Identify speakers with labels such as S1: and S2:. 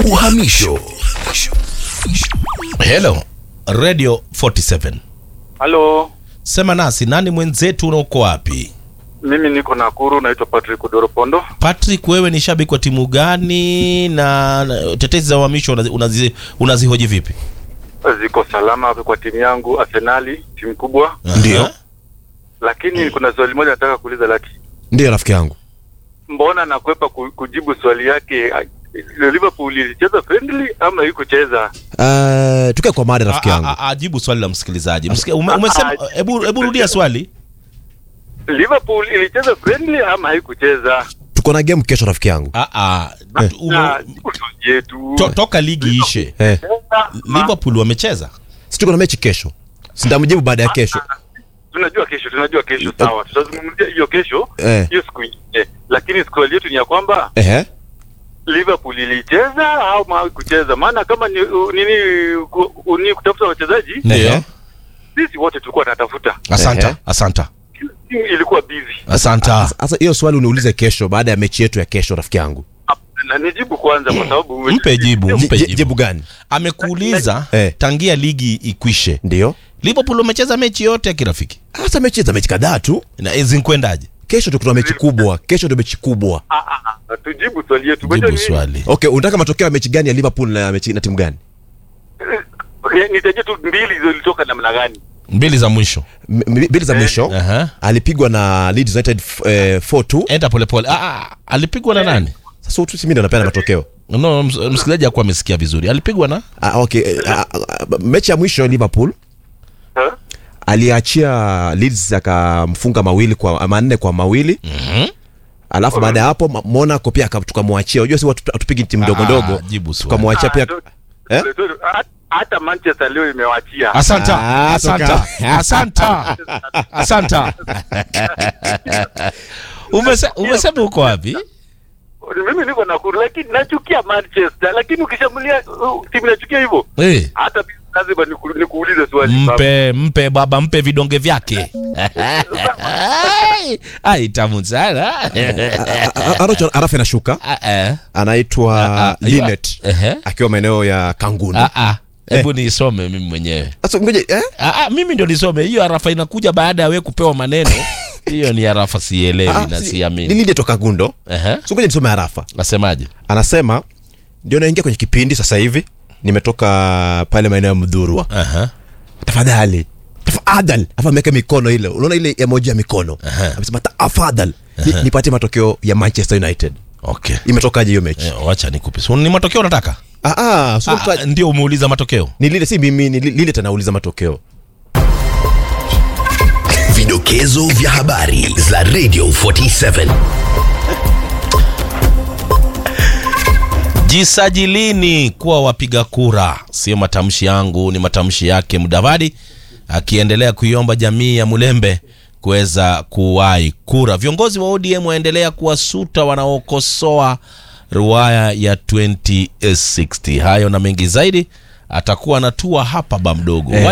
S1: Uhamisho.
S2: Hello, Radio 47.
S3: Halo,
S2: Sema nasi, nani mwenzetu na uko wapi?
S3: mimi niko Nakuru, naitwa Patrick Doropondo.
S2: Patrick, wewe ni shabiki wa timu gani na na tetezi za uhamisho unazi, unazi, unazihoji vipi?
S3: Ziko salama kwa timu yangu Arsenali, timu kubwa,
S4: Ndio.
S2: Aha.
S3: lakini kuna swali moja nataka kuuliza Laki,
S4: Ndio rafiki yangu.
S3: mbona nakwepa ku- kujibu swali yake? ah, Liverpool ilicheza friendly ama ikucheza?
S4: Uh, tukae kwa mada rafiki
S2: A-
S4: yangu.
S2: a- a- Ajibu swali la msikilizaji. Msiki- ume- Umesema, hebu hebu rudia swali.
S3: Liverpool ilicheza friendly ama haikucheza?
S4: Tuko na game kesho rafiki yangu.
S2: Ah, ah, ume-
S3: Na jibu swali yetu.
S2: to, toka ligi ishe,
S4: Eh,
S2: Liverpool wamecheza.
S4: si tuko na mechi kesho. Sitamjibu baada ya kesho.
S3: Tunajua kesho, tunajua kesho, sawa, tutazungumzia hiyo kesho,
S4: Eh.
S3: hiyo siku ingine, lakini swali yetu ni ya kwamba
S4: Ehe.
S3: Liverpool ilicheza au haikucheza? Maana kama ni u- nini ku- u- ni kutafuta wachezaji,
S4: Ndio.
S3: sisi wote tulikuwa tunatafuta,
S2: Asanta,
S4: Ehe.
S2: asanta,
S3: timu ilikuwa busy.
S2: asanta.
S4: Sasa hiyo swali uniulize kesho baada ya mechi yetu ya kesho rafiki yangu.
S3: Na nijibu kwanza, kwa sababu
S2: Mpe jibu,
S4: Je-
S2: mpe
S4: je-
S2: jibu.
S4: Jibu gani?
S2: Amekuuliza
S4: Eh.
S2: tangia ligi ikwishe,
S4: Ndio.
S2: Liverpool wamecheza mechi yote ya kirafiki
S4: Hasa mechi za mechi kadhaa tu.
S2: na zinkwendaje?
S4: Kesho tuko na mechi kubwa. Kesho ndio mechi kubwa.
S3: Ah, ah, ah, tujibu swali yetu. Unajua
S2: Jibu
S3: nini?
S2: swali.
S4: Okay, unataka matokeo ya mechi gani ya Liverpool na mechi na timu gani?
S3: Eh, Nitajie tu mbili zilitoka namna gani?
S2: Mbili za mwisho.
S4: M- m- Mbili za mwisho
S2: Aha.
S4: alipigwa na Leeds United f- eh, 4-2.
S2: Enda polepole. Ah, ah, alipigwa na nani?
S4: Sasa tu mimi ndo napenda matokeo.
S2: No, ms- msikilizaji hakuwa amesikia vizuri. Alipigwa na
S4: Ah, okay. eh, ah, ah, mechi ya mwisho Liverpool
S3: Ha?
S4: aliachia Leeds akamfunga mawili kwa manne kwa mawili
S2: Mhm.
S4: alafu baada ya hapo Ma- Monaco pia aka- tukamwachia. Unajua si watu hatupigi timu ndogo
S2: Ah,
S4: ndogo,
S2: jibu swali.
S4: tukamwachia
S3: Ah,
S4: pia
S3: tu-
S4: eh?
S3: tu- tu- ha- Hata Manchester leo imewachia.
S2: Asanta,
S4: Ah,
S2: asanta, asanta, asanta. Umese- Umesema uko wapi?
S3: Mimi niko Nakuru, lakini nachukia Manchester, lakini ukishambulia uh, timu inachukia hivyo,
S2: Eh,
S3: hata mimi lazima niku- nikuulize swali baba.
S2: mpe mpe baba, mpe vidonge vyake. Ai, Ai, tamu sana.
S4: Aracho arafa inashuka,
S2: Ah, eh.
S4: anaitwa
S2: Ah, ah,
S4: Linet
S2: Ehe.
S4: akiwa maeneo ya Kanguni.
S2: Ah, ah. Hebu nisome mimi mwenyewe.
S4: Sasa ngoja eh?
S2: Ah, ah, mimi ndio nisome hiyo arafa inakuja baada ya wewe kupewa maneno hiyo ni arafa sielewi
S4: Ah,
S2: na
S4: si-
S2: siamini
S4: Ni Linet toka Gundo.
S2: Ehe.
S4: So ngoja nisome arafa.
S2: nasemaje
S4: Anasema ndio naingia kwenye kipindi sasa hivi, nimetoka pale maeneo ya Mdhurwa.
S2: Aha.
S4: tafadhali tafadhali afa ameweka mikono ile unaona ile emoji ya mikono amesema tafadhali ni- nipatie matokeo ya manchester united
S2: okay
S4: imetokaje hiyo mechi
S2: Eh, wacha nikupe so, ni matokeo unataka
S4: ah, ah, so
S2: ah,
S4: mtu-
S2: ah, ndio umeuliza matokeo
S4: ni lile si mimi ni li- lile tanauliza matokeo
S1: Vidokezo vya habari za Radio 47.
S2: jisajilini kuwa wapiga kura sio matamshi yangu ni matamshi yake mudavadi akiendelea kuiomba jamii ya mulembe kuweza kuwahi kura viongozi wa odm waendelea kuwasuta wanaokosoa ruaya ya 2060 hayo na mengi zaidi atakuwa anatua hapa ba mdogo
S4: Eh.